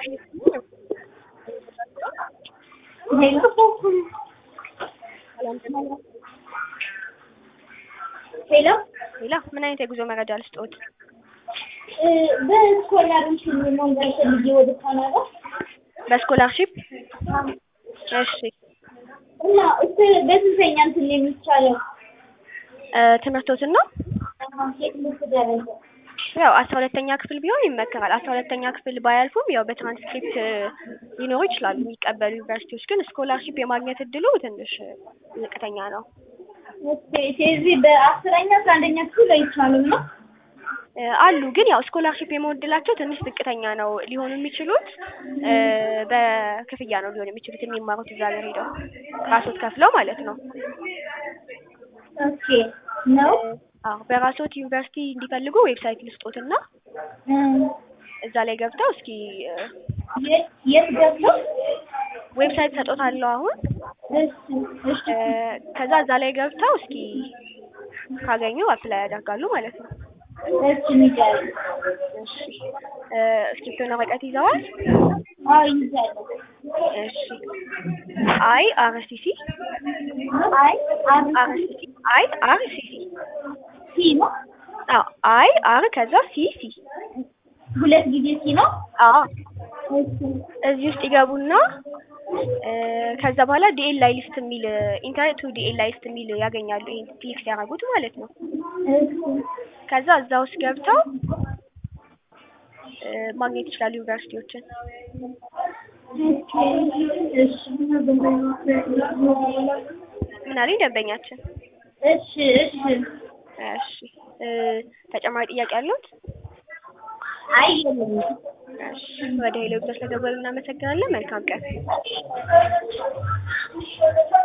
ሄሎ ሌላ ምን አይነት የጉዞ መረጃ ልስጥዎት? በስኮላርሽፕ መንገድ ፈልጌ ወደ ካናዳ በስኮላርሺፕ እሺ እና እስ በስንተኛ እንትን የሚቻለው እ ትምህርቶትን ነው የትምህርት ደረጃ ያው አስራ ሁለተኛ ክፍል ቢሆን ይመከራል። አስራ ሁለተኛ ክፍል ባያልፉም ያው በትራንስክሪፕት ሊኖሩ ይችላሉ የሚቀበሉ ዩኒቨርሲቲዎች። ግን ስኮላርሺፕ የማግኘት እድሉ ትንሽ ዝቅተኛ ነው። እዚህ በአስረኛ አስራ አንደኛ ክፍል አይቻልም ነው እ አሉ ግን ያው ስኮላርሺፕ የመሆን እድላቸው ትንሽ ዝቅተኛ ነው። ሊሆኑ የሚችሉት እ በክፍያ ነው ሊሆን የሚችሉት የሚማሩት እዛ ሀገር ሄደው ራስዎት ከፍለው ማለት ነው። ኦኬ ነው አዎ በራስዎት ዩኒቨርሲቲ እንዲፈልጉ ዌብሳይት ልስጦትና እዛ ላይ ገብተው እስኪ እ የት የት ገብተው ዌብሳይት ሰጦታለሁ አሁን እሺ እሺ እ ከዛ እዛ ላይ ገብተው እስኪ ካገኙ አፕላይ ያደርጋሉ ማለት ነው። እሺ ንገሪኝ እሺ እ እስክሪብቶና ወረቀት ይዘዋል? አዎ ይዛለሁ እሺ አይ አር ሲ ሲ አይ አር አር ሲ ሲ አይ አር ሲ ሲ ሲ ነው አዎ አይ አር ከዛ ሲ ሲ ሁለት ጊዜ ሲ ነው አዎ እሺ እዚህ ውስጥ ይገቡና እ ከዛ በኋላ ዲኤል ላይ ሊስት የሚል ኢንተርኔት ቱ ዲኤል ላይ ሊስት የሚል ያገኛሉ። ይሄን ክሊክ ሲያደርጉት ማለት ነው። እሺ ከዛ እዛ ውስጥ ገብተው እ ማግኘት ይችላሉ ዩኒቨርሲቲዎችን። እሺ ምን አለኝ ደንበኛችን? እሺ እሺ እሺ እ ተጨማሪ ጥያቄ አለዎት? አይ የለም እሺ ወደ ሄሎ ብዛት ስለደወሉ እናመሰግናለን። መልካም ቀን።